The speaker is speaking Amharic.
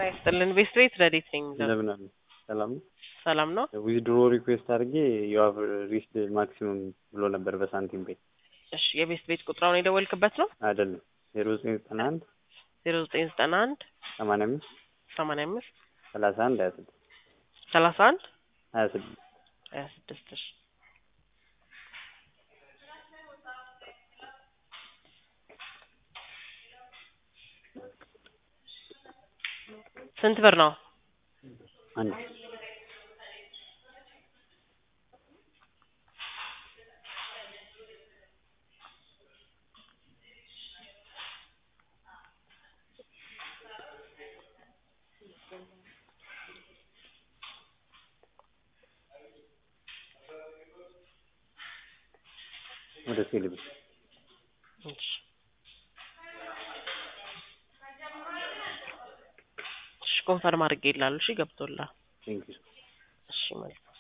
ጤና ይስጥልን ቤስት ቤት ረዴት ነኝ የምለው። እንደምን አሉ? ሰላም ነው። ሰላም ነው። ዊዝድሮ ሪኩዌስት አድርጌ ዩ ሃቭ ሪችድ ማክሲመም ብሎ ነበር በሳንቲም ቤት እሺ የቤስት ቤት ቁጥራውን የደወልክበት ነው? አይደለም ዜሮ ዘጠኝ ዘጠና አንድ ዜሮ ዘጠኝ ዘጠና አንድ ሰማንያ አምስት ሰማንያ አምስት ሰላሳ አንድ ሀያ ስድስት ሰላሳ አንድ ሀያ ስድስት ሀያ ስድስት እሺ ስንት ብር ነው? አንድ ወደ ሴሌብ እሺ እሺ ኮንፈርም አድርጌ ይላሉ። እሺ ገብቶላ ቴንክ ዩ እሺ መልካም